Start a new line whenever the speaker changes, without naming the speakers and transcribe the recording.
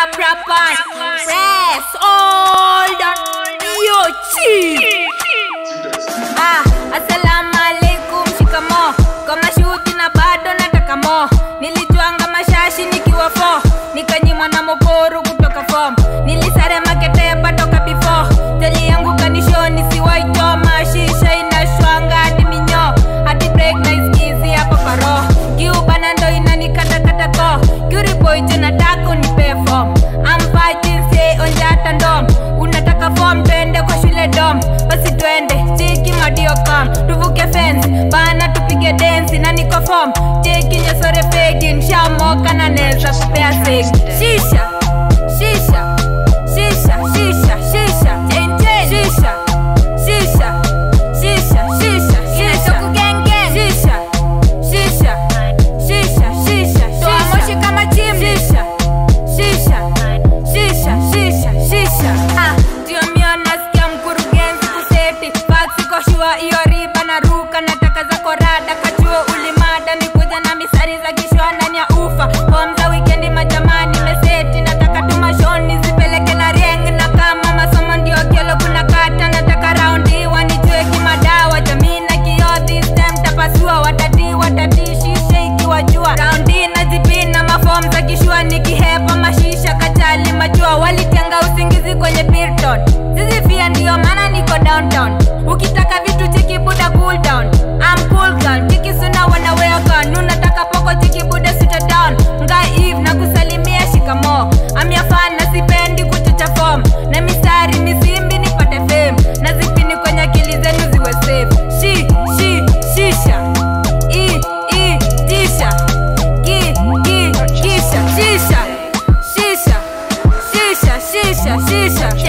rap rapan Press hold on Yo chi Ah, assalamu alaikum shikamo Kama shuti na bado nataka mo Nilijuanga mashashi nikiwa fo Nikanyimwa na mokoro kutoka form Nilisare makete patoka before Teli yangu kanisho nisiwaitoma Shisha inashwanga hadi minyo Hadi break na iskizi hapa paro Kiubana ndo inanikatakata ko Gyuri boy jena tako nipe form I'm fighting say onjata ndom Unataka form twende kwa shule dom Basi twende chiki madio kam Tuvuke fence bana tupige dance na niko form Cheki nyesore fegi nshamoka na neza kupea segi Shisha Shisha Shisha Shisha Shisha Shisha Shisha Shisha Shisha Shisha Shisha Shisha Shisha Shisha Toa moshi kama chim Shisha Shisha Shisha Shisha Shisha Ah, ndio mio nasikia mkurugenzi kuseti Faksi kwa shua iyo riba na ruka Nataka za korada kachuo ulimada Nikuja na misari za kishwa ndani ya ufa Home za wikendi majamani meseti Nataka tumashoni zipeleke na rieng Na kama masomo ndio kielo kuna kata Nataka raundi wanijue kimadawa Jamii na kio this time tapasua Watati watati shisha ikiwa jua Raundi na zipina mafom za kishua Nikihepa mashisha kachali majua Walitenga usingizi kwenye Pilton Zizifia ndio maana niko downtown Ukitaka vitu cheki buda cool down I'm cool girl Chiki suna wanawea gun Unataka poko chiki buda sita down Ngai Eve na kusalimia shikamo I'm your fan na sipendi kuchocha form Na mistari misimbi nipate fame Na zipini kwenye akili zenu ziwe safe Shi, shi, shisha I, i, tisha Ki, ki, kisha Shisha, shisha Shisha, shisha, shisha